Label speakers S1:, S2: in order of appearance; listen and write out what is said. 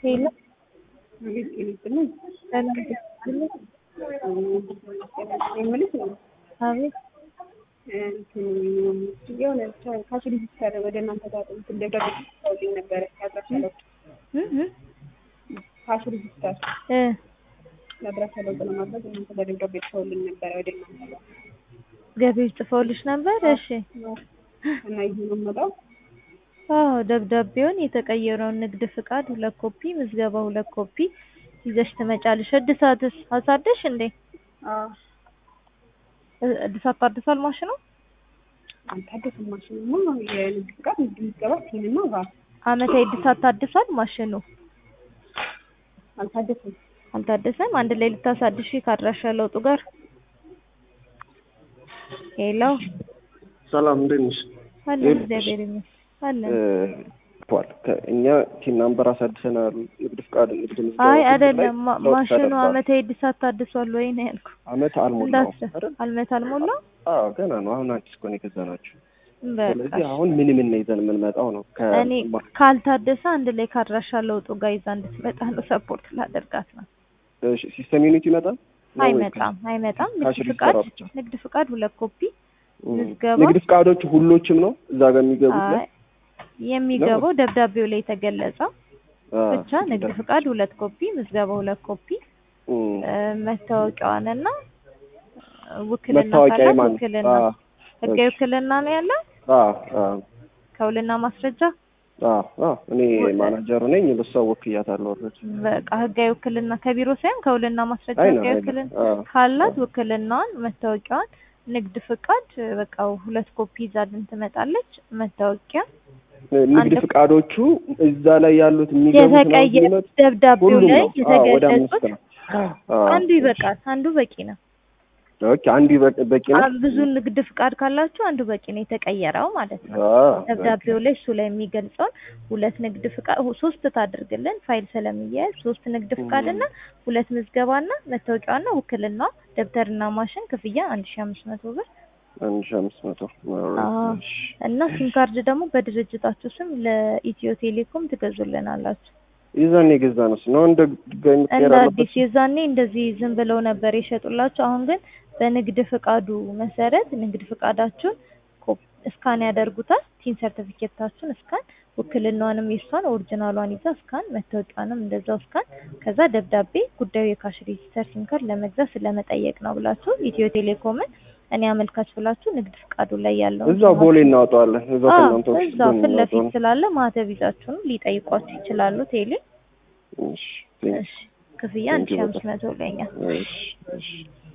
S1: ሄሎ
S2: አቤት ጤና ይስጥልኝ።
S1: ሰላም ይስጥልኝ።
S2: የምልሽ ነው
S1: አቤት
S2: እንትን የሆነ ካሽ ሪጂስተር ወደ እናንተ ጋር እንትን ደብዳቤ ጽፈውልኝ ነበረ የአድራሻ ለውጥ
S1: እ እ
S2: ካሽ ሪጂስተር
S1: እ
S2: የአድራሻ ለውጥ ለማድረግ እናንተ ጋር ደብዳቤ ጽፈውልኝ ነበረ ወደ እናንተ ጋር
S1: ገቢዎች ጽፈውልሽ ነበር? እሺ
S2: እና ይሄ ነው የምመጣው
S1: አዎ ደብዳቤውን የተቀየረውን ንግድ ፍቃድ ሁለት ኮፒ፣ ምዝገባ ሁለት ኮፒ ይዘሽ ትመጫለሽ። እድሳትስ አሳደሽ እንዴ?
S2: አዎ
S1: እ- እድሳት ታድሷል ማሽኑ?
S2: አልታደሰም ማሽኑማ የንግድ ፍቃድ ንግድ ምዝገባ ሲንና ቫት
S1: አመታዊ እድሳት ታድሷል ማሽኑ?
S2: አልታደሰም
S1: አልታደሰም። አንድ ላይ ልታሳድሺ ከአድራሻ ለውጡ ጋር ሄሎ
S3: ሰላም እንዴት ነሽ?
S1: አለን
S3: ይኸውልሽ፣
S1: እግዚአብሔር ይመስገን አለን።
S3: ቷል እኛ ቲን ናምበር አሳድሰናል። ንግድ ፍቃድ ንግድ ምዝገባ
S1: አይ
S3: ላይ
S1: አይደለም ማ-
S3: ለውጥ
S1: ማሽኑ
S3: ተደርጓል።
S1: አመታዊ እድሳት ታድሷል ወይ ነው ያልኩ።
S3: አመት አልሞላውም
S1: እንዳትሰ
S3: አይደል?
S1: አልመት አልሞላ
S3: አዎ ገና ነው። አሁን አዲስ እኮ ነው የገዛናቸው።
S1: በቃ
S3: ስለዚህ አሁን ምን ምን ነው ይዘን የምንመጣው ነው ከ
S1: እኔ ካልታደሰ አንድ ላይ ከአድራሻ ለውጡ ጋር ይዛ እንድትመጣ ነው ሰፖርት ላደርጋት ነው።
S3: እሺ፣ ሲስተም ዩኒት ይመጣል ነው ወይ?
S1: አይመጣም አይመጣም።
S3: ካሽ
S1: ንግድ
S3: ሪጂስተሯ
S1: ፍቃድ
S3: ብቻ?
S1: ንግድ ፍቃድ ሁለት ኮፒ
S3: እም።
S1: ምዝገባ?
S3: ንግድ ፍቃዶቹ ሁሎችም ነው እዛ ጋር የሚገቡት ነው?
S1: አይ የሚገባው ደብዳቤው ላይ የተገለጸው
S3: አዎ።
S1: ብቻ ንግድ ፍቃድ ሁለት ኮፒ ምዝገባ ሁለት ኮፒ
S3: እም።
S1: እ፣ መታወቂያዋንና እ፣ ውክልና
S3: መታወቂያ
S1: ካላት
S3: የማን?
S1: ውክልና
S3: አዎ፣
S1: ህጋዊ
S3: እሺ።
S1: ውክልና ነው ያለ
S3: አዎ፣ አዎ፣
S1: ከውልና ማስረጃ
S3: አዎ፣ አዎ። እኔ ማናጀሩ ነኝ። በሷ ወክያታለሁ። ኦልሬዲ
S1: በቃ ህጋዊ ውክልና ከቢሮ ሳይሆን ከውልና ማስረጃ
S3: አይ ነው
S1: ህጋዊ
S3: አይ ነው።
S1: ውክልና
S3: አዎ።
S1: ካላት ውክልናዋን መታወቂያዋን ንግድ ፍቃድ በቃ ሁለት ኮፒ ይዛልን ትመጣለች። መታወቂያ
S3: ንግድ
S1: አንድ-
S3: ፍቃዶቹ እዛ ላይ ያሉት የሚገቡት ነው
S1: የተቀየ
S3: የሚመጡት?
S1: ደብዳቤው
S3: ሁሉም
S1: ላይ
S3: ነው። አዎ፣ ወደ አምስት
S1: የተገለጹት
S3: ነው። አዎ።
S1: አንዱ ይበቃል። አንዱ በቂ ነው።
S3: ኦኬ፣ አንዱ ይበቅ- በቂ ነው።
S1: አ- ብዙ ንግድ ፍቃድ ካላችሁ አንዱ በቂ ነው፣ የተቀየረው ማለት ነው።
S3: አዎ፣
S1: ደብዳቤው ላይ እሱ ላይ የሚገልጸውን ሁለት ንግድ ፍቃድ ሁ- ሶስት ታድርግልን ፋይል ስለሚያያዝ ሶስት ንግድ ፍቃድና ሁለት ምዝገባና መታወቂያዋና ውክልናዋ ደብተርና ማሽን ክፍያ አንድ ሺ አምስት መቶ ብር
S3: አንድ ሺህ አምስት መቶ
S1: አዎ። እና ሲም ካርድ ደግሞ በድርጅታችሁ ስም ለኢትዮ ቴሌኮም ትገዙልናላችሁ።
S3: ይዘን የገዛ ነው ነው እንደ ድጋሚ
S1: እንደ
S3: መቀየር አለበት።
S1: አዲስ የዛኔ እንደዚህ ዝም ብለው ነበር የሸጡላችሁ። አሁን ግን በንግድ ፍቃዱ መሰረት ንግድ ፍቃዳችሁን ኮ- እስካን ያደርጉታል። ቲን ሰርቲፊኬታችሁን እስካን፣ ውክልናዋንም የሷን ኦሪጂናሏን ይዛ እስካን፣ መታወቂያንም እንደዛው እስካን፣ ከዛ ደብዳቤ ጉዳዩ የካሽ ሬጂስተር ሲም ካርድ ለመግዛት ስለመጠየቅ ነው ብላችሁ ኢትዮ ቴሌኮምን እኔ አመልካች ብላችሁ ንግድ ፍቃዱ ላይ ያለው
S3: እዛው ቦሌ እናወጣዋለን። እዛው
S1: አዎ
S3: ከእናንተ ኦፊስ
S1: እዛው
S3: ጎን
S1: ፊት ለፊት
S3: እናወጣዋለን።
S1: ስላለ ማህተብ ይዛችሁንም ሊጠይቋችሁ ይችላሉ። ቴሌ
S3: እሺ፣ ቴንክ
S1: እሺ ክፍያ አንድ ሺ አምስት መቶ ለኛ
S3: እሺ፣ እሺ።